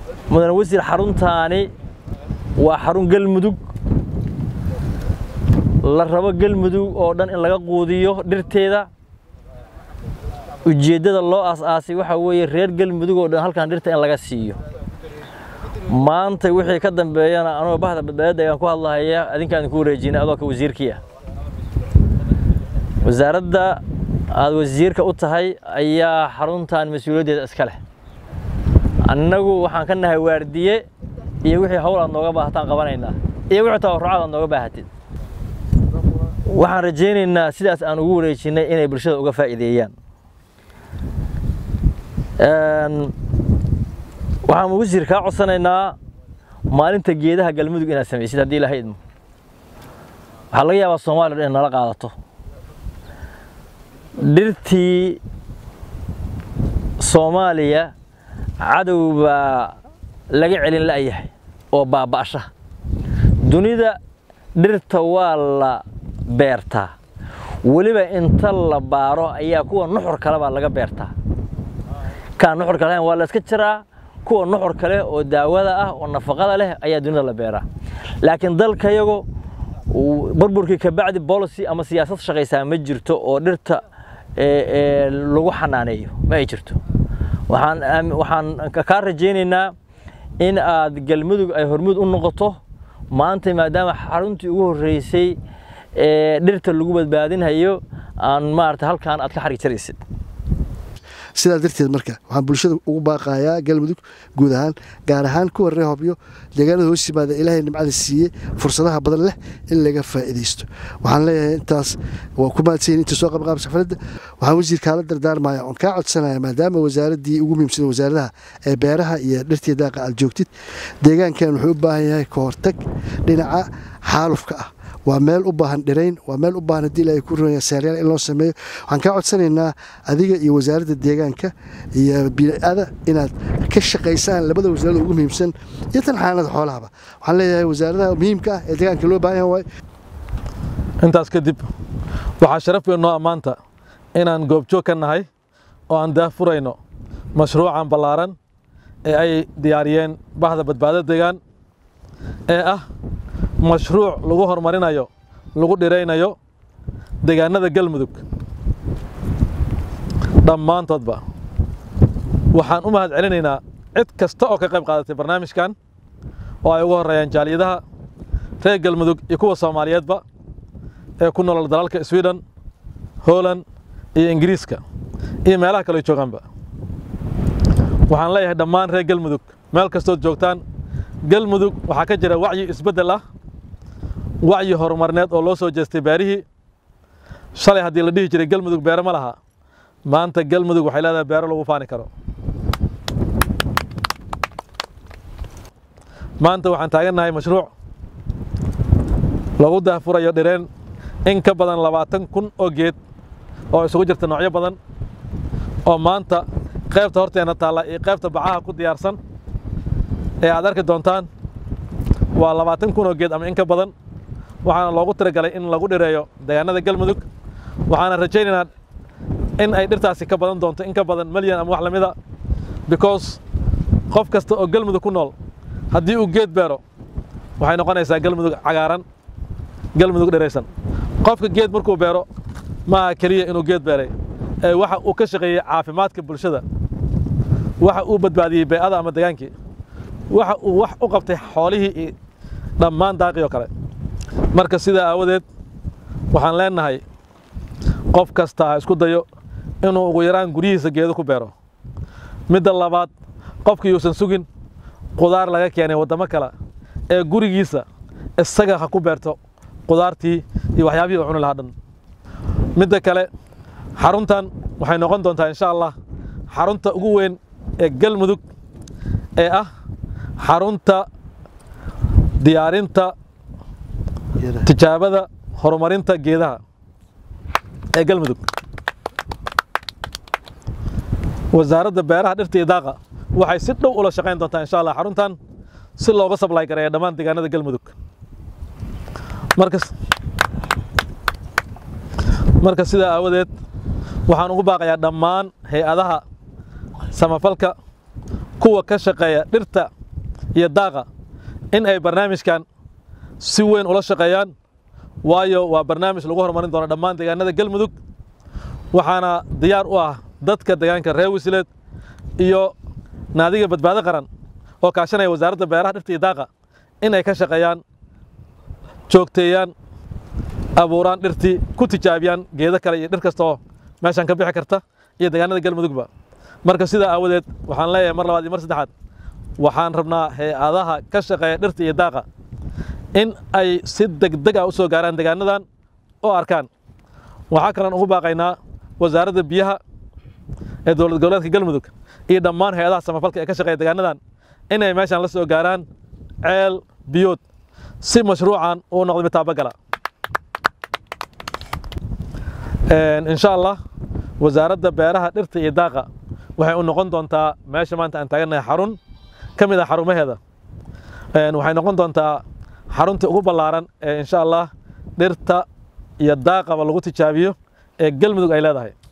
mudane wasiir xaruntaani waa xarun galmudug la rabo galmudug oo dhan in laga quudiyo dhirteeda ujeeddada loo aas-aasay waxaa weeye reer galmudug oo dhan halkan dhirta in laga siiyo maanta wixii ka dambeeyana anoo bahda badbaadada ayaan ku hadlahaya adinkaan idinku wareejinay adoo ka wasiirkii ah wasaaradda aad wasiirka u tahay ayaa xaruntan mas-uuliyaddeeda iska leh annagu waxaan ka nahay waardiye iyo wixii hawl aad nooga baahataan qabanaynaa iyo wixii tabarrucaad aad nooga baahatid waxaan rajaynaynaa sidaas aan ugu wareejinnay inay bulshada uga faa'iideeyaan waxaan wasiir kaa codsanaynaa maalinta geedaha galmudug inaad samaysid haddii ilaahay idmo waxaa laga yaabaa soomaaliya dhan in nala qaadato dhirtii soomaaliya cadow baa laga celin la'yahay oo baaba'sha dunida dhirta waa la beertaa weliba inta la baaro ayaa kuwa nuxur kale baa laga beertaa kaan nuxur kale waa la iska jiraa kuwa nuxur kale oo daawada ah oo nafaqada leh ayaa dunida la beeraa laakiin dalkayago burburkii kabacdi policy ama siyaasad shaqaysaa ma jirto oo dhirta lagu xanaaneeyo ma ay jirto waxaan waxaan kaa rajaynaynaa in aad galmudug ay hormuud u noqoto maanta maadaama xaruntii ugu horreysay ee dhirta lagu badbaadinhayo aan maarata halkaan aad ka xarig jaraysid sidaa darteed marka waxaan bulshada ugu baaqayaa galmudug guud ahaan gaar ahaan kuwa reer hobyo deegaanada hoos yimaada ilaahay nimcada siiyey fursadaha badan leh in laga faa'iidaysto waxaan leeyahay intaas waa ku mahadsanyihin inta soo qabqaab safaradda waxaan wasiirkaa la dardaarmaya oon kaa codsanaya maadaama wasaaraddii ugu muhiimsada wasaaradaha ee beeraha iyo dhirtii daaqa aad joogtid deegaankan wuxuu u baahan yahay ka hortag dhinaca xaalufka ah waa meel u baahan dhirayn waa meel u baahan haddii ilaahay ku runaya seeryaal in loo sameeyo waxaan kaa codsanaynaa adiga iyo wasaaradda deegaanka iyo bii'ada inaad ka shaqaysaan labada wasaarada ugu muhiimsan iyo tan xanaanada xoolahaba waxaan leeyahay wasaaradaha muhiimka ah ee deegaanka loo baahan yahay waaye intaas kadib waxaa sharaf weyn noo ammaanta inaan goobjoog ka nahay oo aan daahfurayno mashruucan ballaaran ee ay diyaariyeen bahda badbaado deegaan ee ah mashruuc lagu horumarinayo lagu dhiraynayo deegaanada galmudug dhammaantoodba waxaan u mahad celinaynaa cid kasta oo ka qayb qaadatay barnaamijkan oo ay ugu horreeyaan jaaliyadaha reer galmudug iyo kuwa soomaaliyeedba ee ku nolol dalalka sweden holand iyo ingiriiska iyo meelaha kale joogaanba waxaan leeyahay dhammaan reer galmudug meel kastood joogtaan galmudug waxaa ka jira wacyi isbeddel ah wacyi horumarneed oo loo soo jeestay beerihii shalay haddii la dhihi jiray galmudug beero ma laha maanta galmudug waxay leedahay beero lagu faani karo maanta waxaan taagannahay mashruuc lagu daahfurayo dhireen in ka badan labaatan kun oo geed oo isugu jirta noocyo badan oo maanta qaybta horteenna taalla iyo qaybta bacaha ku diyaarsan ee aad arki doontaan waa labaatan kun oo geed ama in ka badan waxaana loogu tiragalay in lagu dhireeyo deegaanada galmudug waxaana rajaynaynaa in ay dhirtaasi ka badan doonto in ka badan malyan ama wax la mida because qof kasta oo galmudug ku nool haddii uu geed beero waxay noqonaysaa galmudug cagaaran galmudug dhiraysan qofka geed markuu beero maaha keliya inuu geed beeray ee waxa uu ka shaqeeyey caafimaadka bulshada waxa uu badbaadiyey bee'ada ama degaankii waxa uu wax u qabtay xoolihii iyo dhammaan daaqii oo kale marka sidaa aawadeed waxaan leenahay qof kasta ha isku dayo inuu ugu yaraan guryihiisa geedo ku beero midda labaad qofkii yuusan sugin qudaar laga keenay waddamo kale ee gurigiisa isaga ha ku beerto qudaartii iyo waxyaabihii uu cuni lahaa dhan midda kale xaruntan waxay noqon doontaa insha allah xarunta ugu weyn ee galmudug ee ah xarunta diyaarinta tijaabada horumarinta geedaha ee galmudug wasaaradda beeraha dhirta iyo daaqa waxay si dhow ula shaqayn doontaa insha allah xaruntan si looga sablay gareeya dhammaan deegaanada galmudug markas marka sidaa aawadeed waxaan ugu baaqayaa dhammaan hay-adaha samafalka kuwa ka shaqeeya dhirta iyo daaqa in ay barnaamijkan si weyn ula shaqeeyaan waayo waa barnaamij lagu horumarin doono dhammaan deegaanada galmudug waxaana diyaar u ah dadka deegaanka reer wisileed iyo naadiga badbaado qaran oo kaashanaya wasaaradda beeraha dhirta iyo daaqa in ay ka shaqeeyaan joogteeyaan abuuraan dhirtii ku tijaabiyaan geedo kale iyo dhir kasta oo meeshan ka bixi karta iyo deegaanada galmudugba marka sidaa aawadeed waxaan leeyahay mar labaad iyo mar saddexaad waxaan rabnaa hay-adaha ka shaqeeya dhirta iyo daaqa in ay si degdeg ah u soo gaaraan deegaanadan oo arkaan waxaa kaloon ugu baaqaynaa wasaaradda biyaha ee dowlad goboleedka galmudug iyo dhammaan hay-adaha samafalka ee ka shaqeeya deegaanadan inay meeshan la soo gaaraan ceel biyood si mashruucan uu noqdo mid taabagala insha allah wasaaradda beeraha dhirta iyo daaqa waxay u noqon doontaa meesha maanta aan taagannahay xarun ka mid ah xarumaheeda waxay noqon doontaa xaruntii ugu ballaaran ee insha allah dhirta iyo daaqaba lagu tijaabiyo ee galmudug ay leedahay